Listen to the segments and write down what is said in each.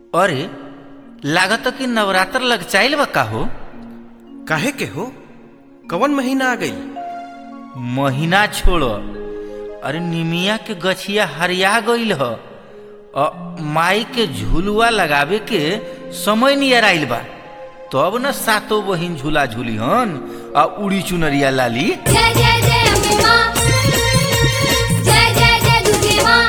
अरे लागत कि नवरात्र लग चाइल बा का हो काहे के हो कवन महीना आ गई महीना छोड़ अरे निमिया के गछिया हरिया गईल ह अ, माई के झुलुआ लगावे के समय नियर आइल बा तब न सातो बहिन झूला झूली हन आ उड़ी चुनरिया लाली जय जय जय अम्बे माँ जय जय जय दुर्गे माँ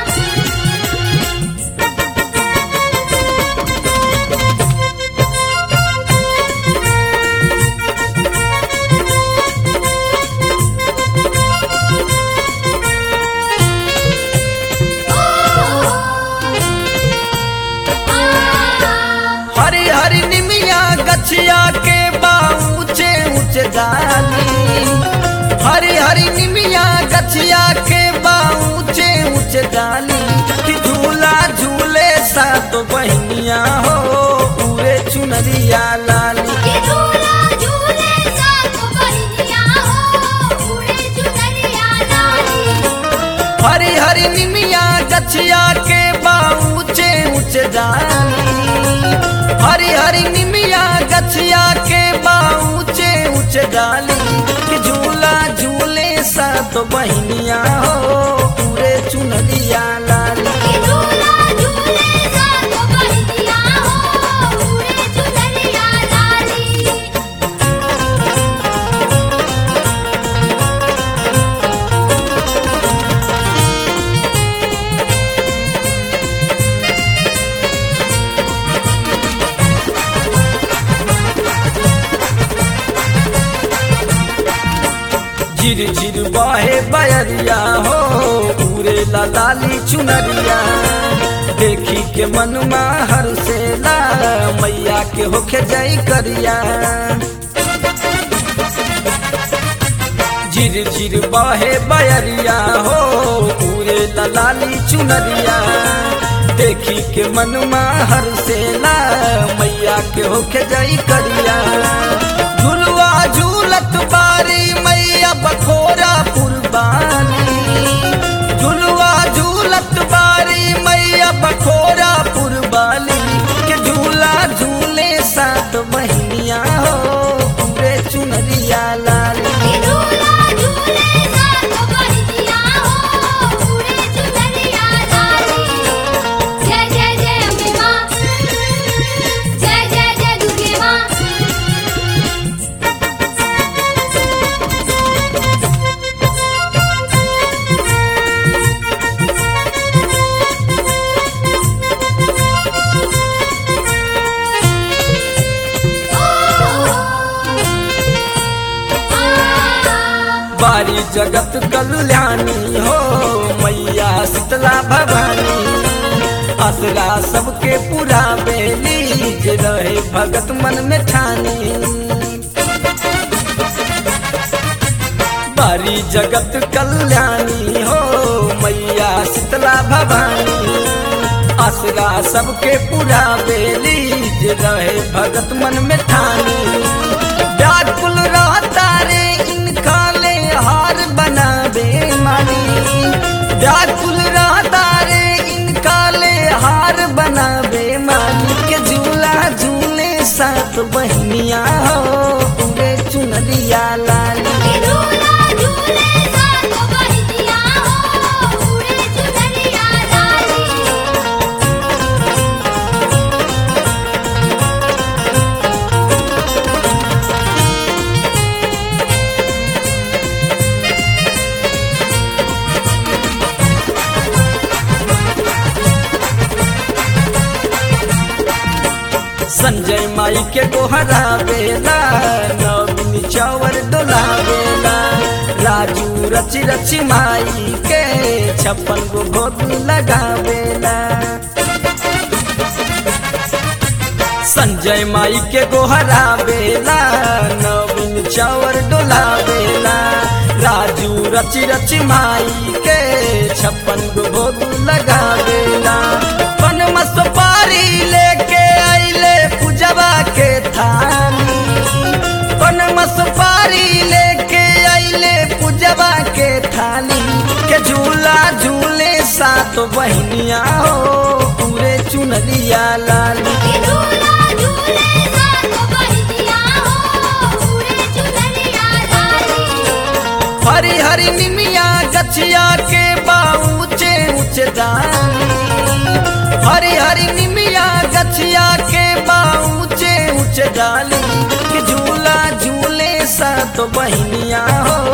हरी हरी निमिया गछिया के बा ऊंचे ऊंचे डाली हरी हरी निमिया गछिया के बा ऊंचे ऊंचे डाली कि झूला झूले सात बहनिया हो पूरे चुनरिया लाली ये झूला झूले सातो बहिनिया हो उड़े चुनरिया लाली हरी हरी निमिया गछिया के बा ऊंचे ऊंचे डाली हरी हरी निमिया गछिया के बा ऊंचे ऊंचे डाली कि झूला झूले सात बहनिया हो पूरे चुनरिया लाली ये झूला झूले सातो बहिनिया हो उड़े चुनरिया लाली झिर झिर बहे बयरिया हो पूरे लाली चुनरिया देखी के मनमा हर से ला मैया के होखे जय करिया झिर झिर बहे बयरिया हो पूरे लाली चुनरिया देखी के मनमा हर से ला मैया के होखे जय करिया झुलवा झूलत बारी मैया बखोरा पुरबानी झुलवा झूलत बारी मैया बखोरा पुरबाली के झूला झूले सात बहनिया हो पूरे चुनरिया लाली ये झूला झूले सातो बहिनिया हो उड़े चुनरिया लाली जय जय जय अम्बे माँ जय जय जय दुर्गे माँ बारी जगत कल्याणी हो मैया शीतला भवानी असरा सबके पूरा बेली जे रहे भगत मन में ठानी बारी जगत कल्याणी हो मैया शीतला भवानी असरा सबके पूरा बेली जे रहे भगत मन में ठानी व्याकुल रहता रे इनका ले हार बनावे मानी व्याकुल रहता रे इनका ले हार बनावे मानी के झूला झूले सात बहनिया हो पूरे चुनरिया लाली ये झूला झूले सातो बहिनिया हो उड़े चुनरिया लाली संजय माई के गोहरा बेला नवीन चौर डोला बेला राजू रची रची माई के छप्पन गो भोग लगावेला संजय माई के गोहरा बेला नवीन चौर डोला बेला राजू रची रची माई के छप्पन गो भोग लगावेला पन सुपारी लेके आइले पूजवा के थाली पन सुपारी लेके आइले पूजवा के थाली के झूला झूले सात बहनिया हो पूरे चुनरिया चुनरिया लाली कि झूला झूले साथ बहिनिया हो उड़े चुनरिया लाली हरी हरी निमिया गछिया के बाऊचे ऊंचे डाली हरी हरी निमिया गछिया के बाऊचे ऊंचे डाली कि झूला झूले सा तो बहनिया हो